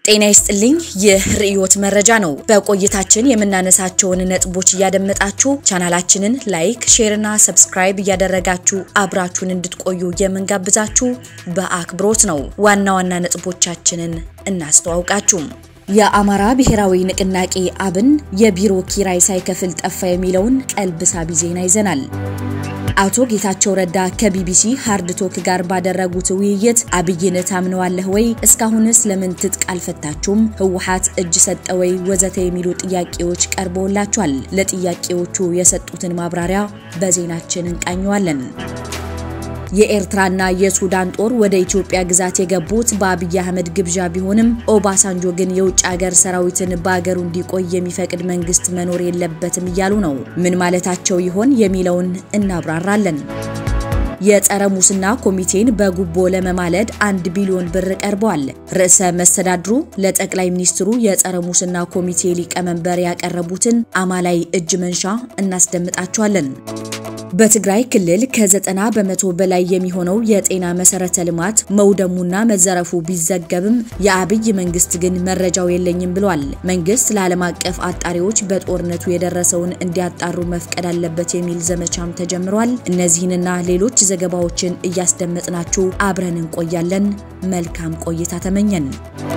ጤና ይስጥልኝ። ይህ ርዕዮት መረጃ ነው። በቆይታችን የምናነሳቸውን ነጥቦች እያደመጣችሁ ቻናላችንን ላይክ፣ ሼር እና ሰብስክራይብ እያደረጋችሁ አብራችሁን እንድትቆዩ የምንጋብዛችሁ በአክብሮት ነው። ዋና ዋና ነጥቦቻችንን እናስተዋውቃችሁ። የአማራ ብሔራዊ ንቅናቄ አብን የቢሮ ኪራይ ሳይከፍል ጠፋ የሚለውን ቀልብ ሳቢ ዜና ይዘናል። አቶ ጌታቸው ረዳ ከቢቢሲ ሃርድ ቶክ ጋር ባደረጉት ውይይት አብይን ታምነዋለህ ወይ? እስካሁንስ ለምን ትጥቅ አልፈታችሁም? ህወሓት እጅ ሰጠ ወይ? ወዘተ የሚሉ ጥያቄዎች ቀርበውላቸዋል። ለጥያቄዎቹ የሰጡትን ማብራሪያ በዜናችን እንቃኘዋለን። የኤርትራና የሱዳን ጦር ወደ ኢትዮጵያ ግዛት የገቡት በአብይ አህመድ ግብዣ ቢሆንም ኦባሳንጆ ግን የውጭ ሀገር ሰራዊትን በአገሩ እንዲቆይ የሚፈቅድ መንግስት መኖር የለበትም እያሉ ነው። ምን ማለታቸው ይሆን የሚለውን እናብራራለን። የጸረ ሙስና ኮሚቴን በጉቦ ለመማለድ አንድ ቢሊዮን ብር ቀርበዋል። ርዕሰ መስተዳድሩ ለጠቅላይ ሚኒስትሩ የጸረ ሙስና ኮሚቴ ሊቀመንበር ያቀረቡትን አማላይ እጅ መንሻ እናስደምጣቸዋለን። በትግራይ ክልል ከዘጠና በመቶ በላይ የሚሆነው የጤና መሰረተ ልማት መውደሙና መዘረፉ ቢዘገብም የአብይ መንግስት ግን መረጃው የለኝም ብሏል። መንግስት ለዓለም አቀፍ አጣሪዎች በጦርነቱ የደረሰውን እንዲያጣሩ መፍቀድ አለበት የሚል ዘመቻም ተጀምሯል። እነዚህንና ሌሎች ዘገባዎችን እያስደመጥናችሁ አብረን እንቆያለን። መልካም ቆይታ ተመኘን።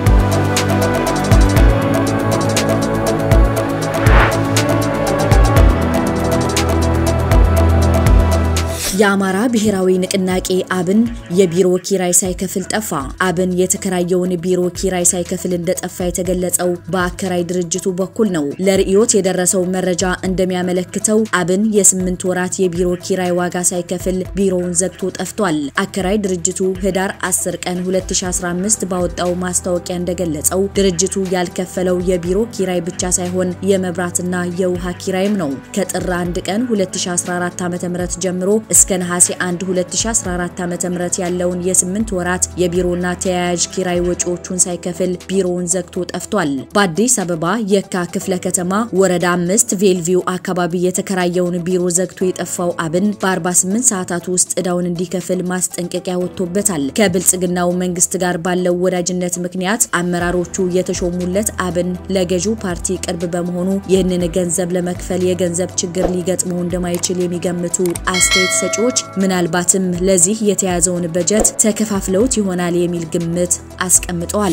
የአማራ ብሔራዊ ንቅናቄ አብን የቢሮ ኪራይ ሳይከፍል ጠፋ። አብን የተከራየውን ቢሮ ኪራይ ሳይከፍል እንደጠፋ የተገለጸው በአከራይ ድርጅቱ በኩል ነው። ለርዕዮት የደረሰው መረጃ እንደሚያመለክተው አብን የስምንት ወራት የቢሮ ኪራይ ዋጋ ሳይከፍል ቢሮውን ዘግቶ ጠፍቷል። አከራይ ድርጅቱ ህዳር 10 ቀን 2015 ባወጣው ማስታወቂያ እንደገለጸው ድርጅቱ ያልከፈለው የቢሮ ኪራይ ብቻ ሳይሆን የመብራትና የውሃ ኪራይም ነው። ከጥር 1 ቀን 2014 ዓ.ም ጀምሮ እስከ ነሐሴ 1 2014 ዓ.ም ያለውን የ8 ወራት የቢሮና ተያያዥ ኪራይ ወጪዎቹን ሳይከፍል ቢሮውን ዘግቶ ጠፍቷል። በአዲስ አበባ የካ ክፍለ ከተማ ወረዳ አምስት ቬልቪው አካባቢ የተከራየውን ቢሮ ዘግቶ የጠፋው አብን በ48 ሰዓታት ውስጥ ዕዳውን እንዲከፍል ማስጠንቀቂያ ወጥቶበታል። ከብልጽግናው መንግስት ጋር ባለው ወዳጅነት ምክንያት አመራሮቹ የተሾሙለት አብን ለገዢው ፓርቲ ቅርብ በመሆኑ ይህንን ገንዘብ ለመክፈል የገንዘብ ችግር ሊገጥመው እንደማይችል የሚገምቱ አስተያየት ሰጪዎች ምናልባትም ለዚህ የተያዘውን በጀት ተከፋፍለውት ይሆናል የሚል ግምት አስቀምጠዋል።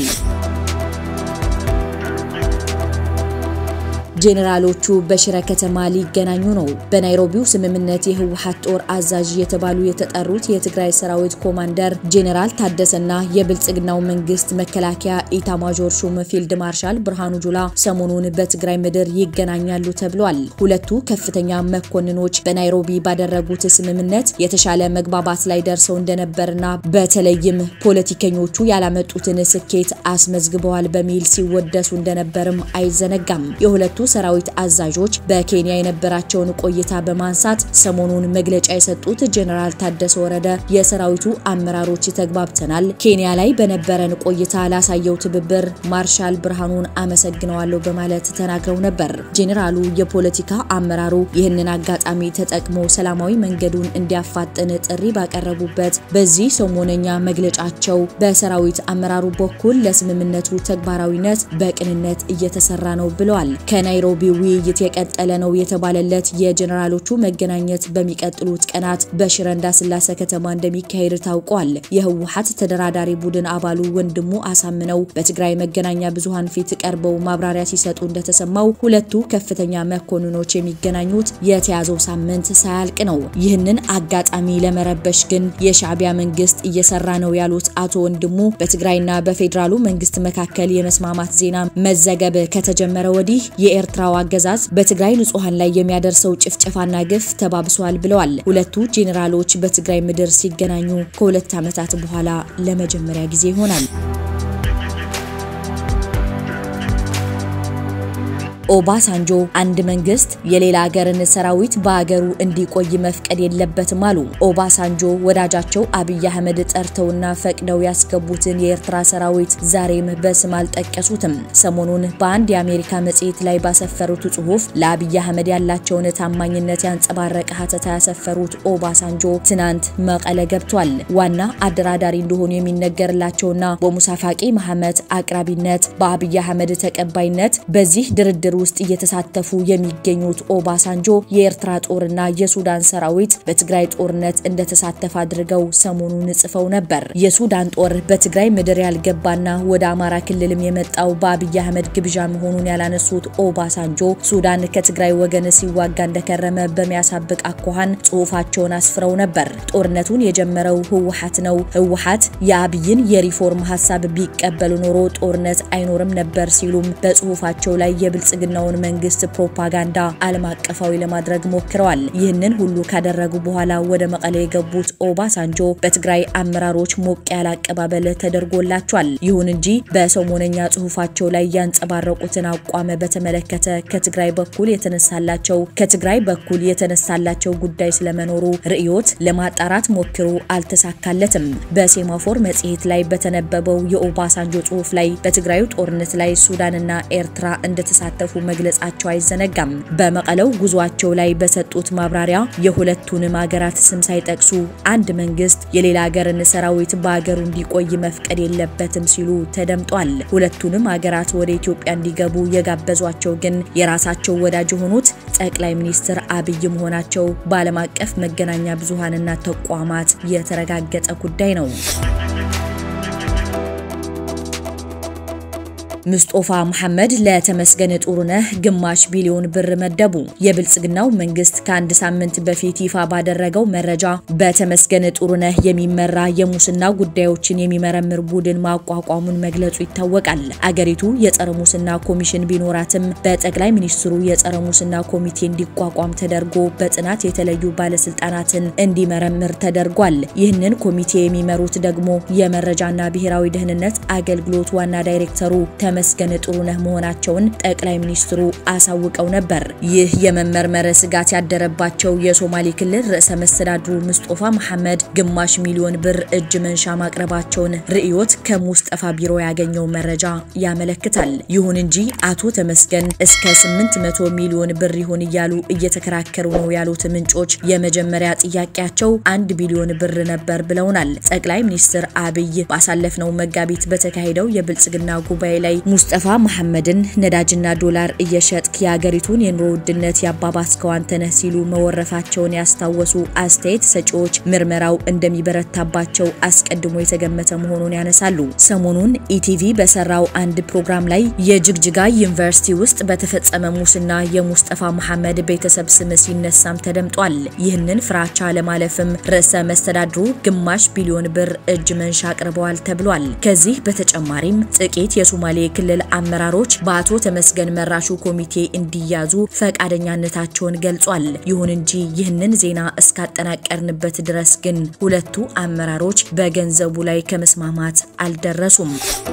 ጄኔራሎቹ በሽረ ከተማ ሊገናኙ ነው። በናይሮቢው ስምምነት የህወሓት ጦር አዛዥ የተባሉ የተጠሩት የትግራይ ሰራዊት ኮማንደር ጄኔራል ታደሰና የብልጽግናው መንግስት መከላከያ ኢታማዦር ሹም ፊልድ ማርሻል ብርሃኑ ጁላ ሰሞኑን በትግራይ ምድር ይገናኛሉ ተብሏል። ሁለቱ ከፍተኛ መኮንኖች በናይሮቢ ባደረጉት ስምምነት የተሻለ መግባባት ላይ ደርሰው እንደነበርና በተለይም ፖለቲከኞቹ ያላመጡትን ስኬት አስመዝግበዋል በሚል ሲወደሱ እንደነበርም አይዘነጋም። የሁለቱ ሰራዊት አዛዦች በኬንያ የነበራቸውን ቆይታ በማንሳት ሰሞኑን መግለጫ የሰጡት ጄኔራል ታደሰ ወረደ የሰራዊቱ አመራሮች ተግባብተናል፣ ኬንያ ላይ በነበረን ቆይታ ላሳየው ትብብር ማርሻል ብርሃኑን አመሰግነዋለሁ በማለት ተናግረው ነበር። ጄኔራሉ የፖለቲካ አመራሩ ይህንን አጋጣሚ ተጠቅሞ ሰላማዊ መንገዱን እንዲያፋጥን ጥሪ ባቀረቡበት በዚህ ሰሞነኛ መግለጫቸው በሰራዊት አመራሩ በኩል ለስምምነቱ ተግባራዊነት በቅንነት እየተሰራ ነው ብለዋል። ከናይሮቢ ውይይት የቀጠለ ነው የተባለለት የጀኔራሎቹ መገናኘት በሚቀጥሉት ቀናት በሽረ እንዳስላሴ ከተማ እንደሚካሄድ ታውቋል። የህወሓት ተደራዳሪ ቡድን አባሉ ወንድሙ አሳምነው በትግራይ መገናኛ ብዙሃን ፊት ቀርበው ማብራሪያ ሲሰጡ እንደተሰማው ሁለቱ ከፍተኛ መኮንኖች የሚገናኙት የተያዘው ሳምንት ሳያልቅ ነው። ይህንን አጋጣሚ ለመረበሽ ግን የሻዕቢያ መንግስት እየሰራ ነው ያሉት አቶ ወንድሙ በትግራይና በፌዴራሉ መንግስት መካከል የመስማማት ዜና መዘገብ ከተጀመረ ወዲህ የኤርትራው አገዛዝ በትግራይ ንጹሃን ላይ የሚያደርሰው ጭፍጨፋና ግፍ ተባብሷል ብለዋል። ሁለቱ ጄኔራሎች በትግራይ ምድር ሲገናኙ ከሁለት ዓመታት በኋላ ለመጀመሪያ ጊዜ ይሆናል። ኦባሳንጆ አንድ መንግስት የሌላ ሀገርን ሰራዊት በሀገሩ እንዲቆይ መፍቀድ የለበትም አሉ። ኦባሳንጆ ወዳጃቸው አብይ አህመድ ጠርተውና ፈቅደው ያስገቡትን የኤርትራ ሰራዊት ዛሬም በስም አልጠቀሱትም። ሰሞኑን በአንድ የአሜሪካ መጽሔት ላይ ባሰፈሩት ጽሁፍ ለአብይ አህመድ ያላቸውን ታማኝነት ያንጸባረቀ ሀተታ ያሰፈሩት ኦባሳንጆ ትናንት መቀለ ገብቷል። ዋና አደራዳሪ እንደሆኑ የሚነገርላቸውና በሙሳ ፋቂ መሐመድ አቅራቢነት በአብይ አህመድ ተቀባይነት በዚህ ድርድር ውስጥ እየተሳተፉ የሚገኙት ኦባሳንጆ የኤርትራ ጦርና የሱዳን ሰራዊት በትግራይ ጦርነት እንደተሳተፈ አድርገው ሰሞኑን ጽፈው ነበር። የሱዳን ጦር በትግራይ ምድር ያልገባና ወደ አማራ ክልልም የመጣው በአብይ አህመድ ግብዣ መሆኑን ያላነሱት ኦባሳንጆ ሱዳን ከትግራይ ወገን ሲዋጋ እንደከረመ በሚያሳብቅ አኳኋን ጽሁፋቸውን አስፍረው ነበር። ጦርነቱን የጀመረው ህወሓት ነው። ህወሓት የአብይን የሪፎርም ሀሳብ ቢቀበሉ ኖሮ ጦርነት አይኖርም ነበር ሲሉም በጽሁፋቸው ላይ የብልጽግናውን መንግስት ፕሮፓጋንዳ ዓለም አቀፋዊ ለማድረግ ሞክረዋል። ይህንን ሁሉ ካደረጉ በኋላ ወደ መቀሌ የገቡት ኦባሳንጆ በትግራይ አመራሮች ሞቅ ያለ አቀባበል ተደርጎላቸዋል። ይሁን እንጂ በሰሞነኛ ጽሁፋቸው ላይ ያንጸባረቁትን አቋም በተመለከተ ከትግራይ በኩል የተነሳላቸው ከትግራይ በኩል የተነሳላቸው ጉዳይ ስለመኖሩ ርዕዮት ለማጣራት ሞክሮ አልተሳካለትም። በሴማፎር መጽሔት ላይ በተነበበው የኦባሳንጆ ጽሁፍ ላይ በትግራዩ ጦርነት ላይ ሱዳንና ኤርትራ እንደተሳተፉ መግለጻቸው አይዘነጋም። በመቀለው ጉዟቸው ላይ በሰጡት ማብራሪያ የሁለቱንም ሀገራት ስም ሳይጠቅሱ አንድ መንግስት የሌላ ሀገርን ሰራዊት በሀገሩ እንዲቆይ መፍቀድ የለበትም ሲሉ ተደምጧል። ሁለቱንም ሀገራት ወደ ኢትዮጵያ እንዲገቡ የጋበዟቸው ግን የራሳቸው ወዳጅ የሆኑት ጠቅላይ ሚኒስትር አብይ መሆናቸው በዓለም አቀፍ መገናኛ ብዙሃንና ተቋማት የተረጋገጠ ጉዳይ ነው። ሙስጦፋ መሐመድ ለተመስገን ጥሩነህ ግማሽ ቢሊዮን ብር መደቡ። የብልጽግናው መንግስት ከአንድ ሳምንት በፊት ይፋ ባደረገው መረጃ በተመስገን ጥሩነህ የሚመራ የሙስና ጉዳዮችን የሚመረምር ቡድን ማቋቋሙን መግለጹ ይታወቃል። አገሪቱ የጸረ ሙስና ኮሚሽን ቢኖራትም በጠቅላይ ሚኒስትሩ የጸረ ሙስና ኮሚቴ እንዲቋቋም ተደርጎ በጥናት የተለዩ ባለስልጣናትን እንዲመረምር ተደርጓል። ይህንን ኮሚቴ የሚመሩት ደግሞ የመረጃና ብሔራዊ ደህንነት አገልግሎት ዋና ዳይሬክተሩ ተመስገን ጥሩነህ መሆናቸውን ጠቅላይ ሚኒስትሩ አሳውቀው ነበር። ይህ የመመርመር ስጋት ያደረባቸው የሶማሌ ክልል ርዕሰ መስተዳድሩ ሙስጦፋ መሐመድ ግማሽ ሚሊዮን ብር እጅ መንሻ ማቅረባቸውን ርዕዮት ከሙስጠፋ ቢሮ ያገኘው መረጃ ያመለክታል። ይሁን እንጂ አቶ ተመስገን እስከ 800 ሚሊዮን ብር ይሁን እያሉ እየተከራከሩ ነው ያሉት ምንጮች የመጀመሪያ ጥያቄያቸው አንድ ቢሊዮን ብር ነበር ብለውናል። ጠቅላይ ሚኒስትር አብይ ባሳለፍነው መጋቢት በተካሄደው የብልጽግና ጉባኤ ላይ ሙስጠፋ መሐመድን ነዳጅና ዶላር እየሸጥክ የሀገሪቱን የኑሮ ውድነት ያባባስከው አንተ ነህ ሲሉ መወረፋቸውን ያስታወሱ አስተያየት ሰጪዎች ምርመራው እንደሚበረታባቸው አስቀድሞ የተገመተ መሆኑን ያነሳሉ። ሰሞኑን ኢቲቪ በሰራው አንድ ፕሮግራም ላይ የጅግጅጋ ዩኒቨርሲቲ ውስጥ በተፈጸመ ሙስና የሙስጠፋ መሐመድ ቤተሰብ ስም ሲነሳም ተደምጧል። ይህንን ፍራቻ ለማለፍም ርዕሰ መስተዳድሩ ግማሽ ቢሊዮን ብር እጅ መንሻ አቅርበዋል ተብሏል። ከዚህ በተጨማሪም ጥቂት የሶማሌ ክልል አመራሮች በአቶ ተመስገን መራሹ ኮሚቴ እንዲያዙ ፈቃደኛነታቸውን ገልጿል። ይሁን እንጂ ይህንን ዜና እስካጠናቀርንበት ድረስ ግን ሁለቱ አመራሮች በገንዘቡ ላይ ከመስማማት አልደረሱም።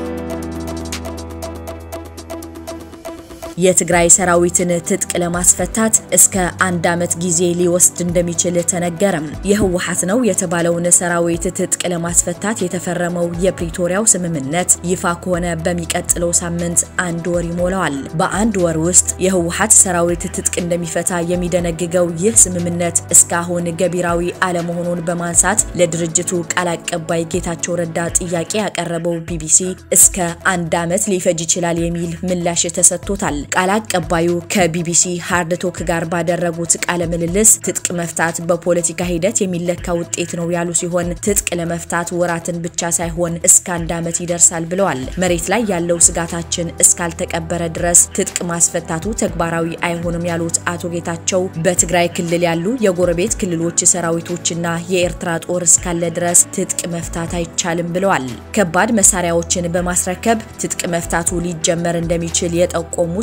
የትግራይ ሰራዊትን ትጥቅ ለማስፈታት እስከ አንድ ዓመት ጊዜ ሊወስድ እንደሚችል ተነገረም። የህወሓት ነው የተባለውን ሰራዊት ትጥቅ ለማስፈታት የተፈረመው የፕሪቶሪያው ስምምነት ይፋ ከሆነ በሚቀጥለው ሳምንት አንድ ወር ይሞላዋል። በአንድ ወር ውስጥ የህወሓት ሰራዊት ትጥቅ እንደሚፈታ የሚደነግገው ይህ ስምምነት እስካሁን ገቢራዊ አለመሆኑን በማንሳት ለድርጅቱ ቃል አቀባይ ጌታቸው ረዳ ጥያቄ ያቀረበው ቢቢሲ እስከ አንድ ዓመት ሊፈጅ ይችላል የሚል ምላሽ ተሰጥቶታል። ቃል አቀባዩ ከቢቢሲ ሃርድ ቶክ ጋር ባደረጉት ቃለ ምልልስ ትጥቅ መፍታት በፖለቲካ ሂደት የሚለካ ውጤት ነው ያሉ ሲሆን ትጥቅ ለመፍታት ወራትን ብቻ ሳይሆን እስከ አንድ ዓመት ይደርሳል ብለዋል። መሬት ላይ ያለው ስጋታችን እስካልተቀበረ ድረስ ትጥቅ ማስፈታቱ ተግባራዊ አይሆንም ያሉት አቶ ጌታቸው በትግራይ ክልል ያሉ የጎረቤት ክልሎች ሰራዊቶችና የኤርትራ ጦር እስካለ ድረስ ትጥቅ መፍታት አይቻልም ብለዋል። ከባድ መሳሪያዎችን በማስረከብ ትጥቅ መፍታቱ ሊጀመር እንደሚችል የጠቆሙት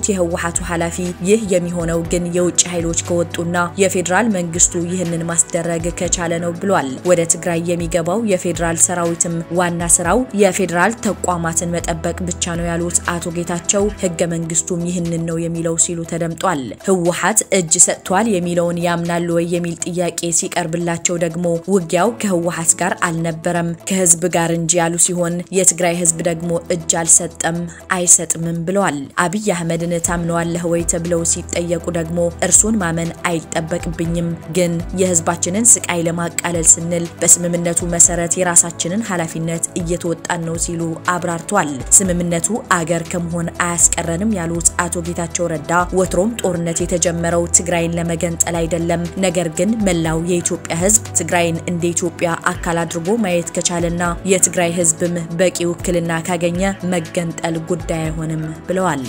የህወሓቱ ኃላፊ ይህ የሚሆነው ግን የውጭ ኃይሎች ከወጡና የፌዴራል መንግስቱ ይህንን ማስደረግ ከቻለ ነው ብሏል። ወደ ትግራይ የሚገባው የፌዴራል ሰራዊትም ዋና ስራው የፌዴራል ተቋማትን መጠበቅ ብቻ ነው ያሉት አቶ ጌታቸው ህገ መንግስቱም ይህንን ነው የሚለው ሲሉ ተደምጧል። ህወሓት እጅ ሰጥቷል የሚለውን ያምናሉ ወይ የሚል ጥያቄ ሲቀርብላቸው ደግሞ ውጊያው ከህወሓት ጋር አልነበረም ከህዝብ ጋር እንጂ ያሉ ሲሆን የትግራይ ህዝብ ደግሞ እጅ አልሰጠም አይሰጥምም ብለዋል። አብይ አህመድን ታምነዋለህ ወይ ተብለው ሲጠየቁ ደግሞ እርሱን ማመን አይጠበቅብኝም፣ ግን የህዝባችንን ስቃይ ለማቃለል ስንል በስምምነቱ መሰረት የራሳችንን ኃላፊነት እየተወጣን ነው ሲሉ አብራርቷል። ስምምነቱ አገር ከመሆን አያስቀረንም ያሉት አቶ ጌታቸው ረዳ ወትሮም ጦርነት የተጀመረው ትግራይን ለመገንጠል አይደለም፣ ነገር ግን መላው የኢትዮጵያ ህዝብ ትግራይን እንደ ኢትዮጵያ አካል አድርጎ ማየት ከቻለና የትግራይ ህዝብም በቂ ውክልና ካገኘ መገንጠል ጉዳይ አይሆንም ብለዋል።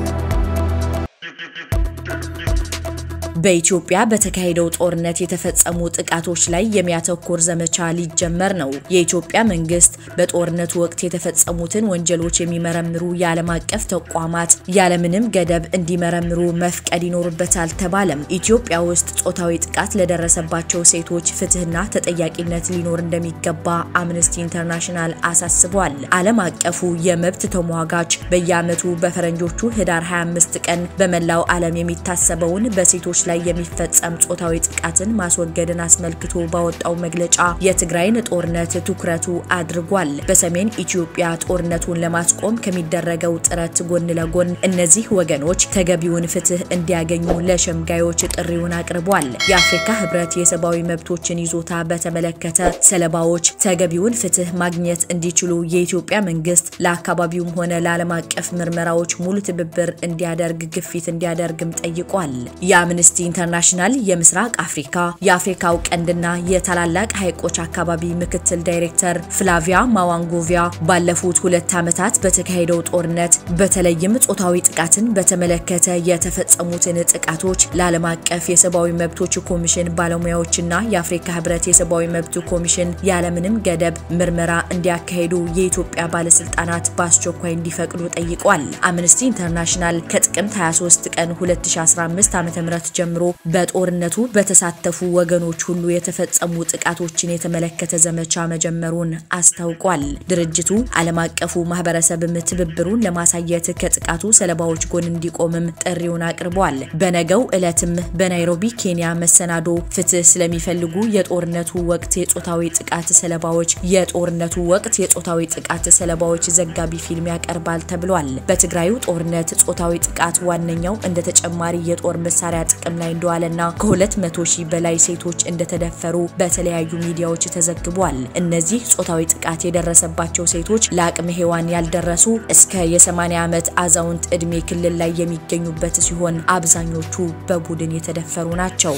በኢትዮጵያ በተካሄደው ጦርነት የተፈጸሙ ጥቃቶች ላይ የሚያተኩር ዘመቻ ሊጀመር ነው። የኢትዮጵያ መንግስት በጦርነቱ ወቅት የተፈጸሙትን ወንጀሎች የሚመረምሩ የዓለም አቀፍ ተቋማት ያለምንም ገደብ እንዲመረምሩ መፍቀድ ይኖርበታል ተባለም። ኢትዮጵያ ውስጥ ጾታዊ ጥቃት ለደረሰባቸው ሴቶች ፍትህና ተጠያቂነት ሊኖር እንደሚገባ አምነስቲ ኢንተርናሽናል አሳስቧል። ዓለም አቀፉ የመብት ተሟጋች በየዓመቱ በፈረንጆቹ ህዳር 25 ቀን በመላው ዓለም የሚታሰበውን በሴቶች ላይ የሚፈጸም ጾታዊ ጥቃትን ማስወገድን አስመልክቶ ባወጣው መግለጫ የትግራይን ጦርነት ትኩረቱ አድርጓል። በሰሜን ኢትዮጵያ ጦርነቱን ለማስቆም ከሚደረገው ጥረት ጎን ለጎን እነዚህ ወገኖች ተገቢውን ፍትህ እንዲያገኙ ለሸምጋዮች ጥሪውን አቅርቧል። የአፍሪካ ህብረት የሰብአዊ መብቶችን ይዞታ በተመለከተ ሰለባዎች ተገቢውን ፍትህ ማግኘት እንዲችሉ የኢትዮጵያ መንግስት ለአካባቢውም ሆነ ለዓለም አቀፍ ምርመራዎች ሙሉ ትብብር እንዲያደርግ ግፊት እንዲያደርግም ጠይቋል። የአምነስቲ ኢንተርናሽናል የምስራቅ አፍሪካ የአፍሪካው ቀንድና የታላላቅ ሐይቆች አካባቢ ምክትል ዳይሬክተር ፍላቪያ ማዋንጎቪያ ባለፉት ሁለት ዓመታት በተካሄደው ጦርነት በተለይም ጾታዊ ጥቃትን በተመለከተ የተፈጸሙትን ጥቃቶች ለዓለም አቀፍ የሰብአዊ መብቶች ኮሚሽን ባለሙያዎችና የአፍሪካ ህብረት የሰብአዊ መብት ኮሚሽን ያለምንም ገደብ ምርመራ እንዲያካሂዱ የኢትዮጵያ ባለስልጣናት በአስቸኳይ እንዲፈቅዱ ጠይቋል። አምነስቲ ኢንተርናሽናል ከጥቅምት 23 ቀን 2015 ዓ.ም ጀምሮ በጦርነቱ በተሳተፉ ወገኖች ሁሉ የተፈጸሙ ጥቃቶችን የተመለከተ ዘመቻ መጀመሩን አስታውቋል። ድርጅቱ ዓለም አቀፉ ማህበረሰብም ትብብሩን ለማሳየት ከጥቃቱ ሰለባዎች ጎን እንዲቆምም ጥሪውን አቅርቧል። በነገው ዕለትም በናይሮቢ ኬንያ መሰናዶ ፍትህ ስለሚፈልጉ የጦርነቱ ወቅት የጾታዊ ጥቃት ሰለባዎች የጦርነቱ ወቅት የጾታዊ ጥቃት ሰለባዎች ዘጋቢ ፊልም ያቀርባል ተብሏል። በትግራዩ ጦርነት ጾታዊ ጥቃት ዋነኛው እንደ ተጨማሪ የጦር መሳሪያ ጥቅም ላይ እንደዋለና ከ200 ሺህ በላይ ሴቶች እንደተደፈሩ በተለያዩ ሚዲያዎች ተዘግቧል። እነዚህ ጾታዊ ጥቃት የደረሰባቸው ሴቶች ለአቅመ ሔዋን ያልደረሱ እስከ የ80 ዓመት አዛውንት ዕድሜ ክልል ላይ የሚገኙበት ሲሆን አብዛኞቹ በቡድን የተደፈሩ ናቸው።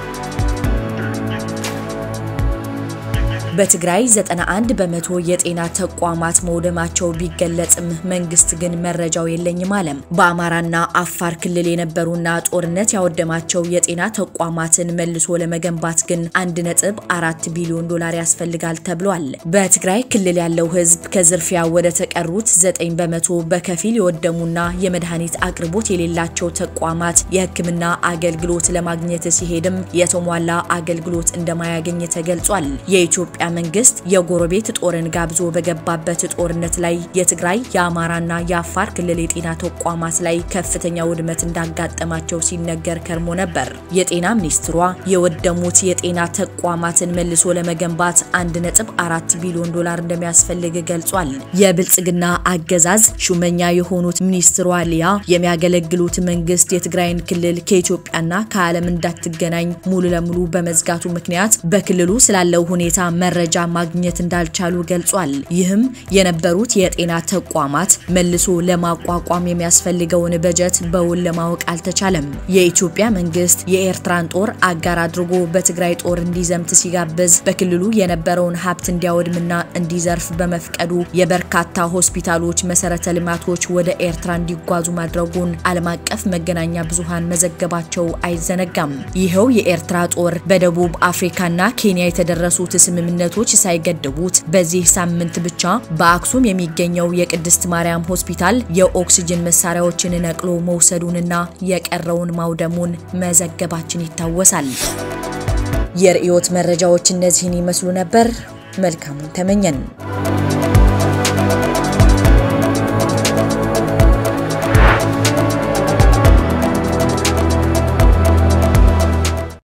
በትግራይ 91 በመቶ የጤና ተቋማት መውደማቸው ቢገለጽም መንግስት ግን መረጃው የለኝም አለም። በአማራና አፋር ክልል የነበሩና ጦርነት ያወደማቸው የጤና ተቋማትን መልሶ ለመገንባት ግን 1.4 ቢሊዮን ዶላር ያስፈልጋል ተብሏል። በትግራይ ክልል ያለው ህዝብ ከዝርፊያ ወደ ተቀሩት 9 በመቶ በከፊል የወደሙና የመድኃኒት አቅርቦት የሌላቸው ተቋማት የሕክምና አገልግሎት ለማግኘት ሲሄድም የተሟላ አገልግሎት እንደማያገኝ ተገልጿል። የኢትዮጵያ መንግስት የጎረቤት ጦርን ጋብዞ በገባበት ጦርነት ላይ የትግራይ የአማራና የአፋር ክልል የጤና ተቋማት ላይ ከፍተኛ ውድመት እንዳጋጠማቸው ሲነገር ከርሞ ነበር። የጤና ሚኒስትሯ የወደሙት የጤና ተቋማትን መልሶ ለመገንባት 1.4 ቢሊዮን ዶላር እንደሚያስፈልግ ገልጿል። የብልጽግና አገዛዝ ሹመኛ የሆኑት ሚኒስትሯ ሊያ የሚያገለግሉት መንግስት የትግራይን ክልል ከኢትዮጵያና ከዓለም እንዳትገናኝ ሙሉ ለሙሉ በመዝጋቱ ምክንያት በክልሉ ስላለው ሁኔታ መረጃ ማግኘት እንዳልቻሉ ገልጿል። ይህም የነበሩት የጤና ተቋማት መልሶ ለማቋቋም የሚያስፈልገውን በጀት በውል ለማወቅ አልተቻለም። የኢትዮጵያ መንግስት የኤርትራን ጦር አጋር አድርጎ በትግራይ ጦር እንዲዘምት ሲጋብዝ በክልሉ የነበረውን ሀብት እንዲያወድምና እንዲዘርፍ በመፍቀዱ የበርካታ ሆስፒታሎች መሰረተ ልማቶች ወደ ኤርትራ እንዲጓዙ ማድረጉን ዓለም አቀፍ መገናኛ ብዙሃን መዘገባቸው አይዘነጋም። ይኸው የኤርትራ ጦር በደቡብ አፍሪካና ኬንያ የተደረሱት ስምምነት ጦርነቶች ሳይገድቡት በዚህ ሳምንት ብቻ በአክሱም የሚገኘው የቅድስት ማርያም ሆስፒታል የኦክስጅን መሳሪያዎችን ነቅሎ መውሰዱንና የቀረውን ማውደሙን መዘገባችን ይታወሳል። የርዕዮት መረጃዎች እነዚህን ይመስሉ ነበር። መልካሙን ተመኘን።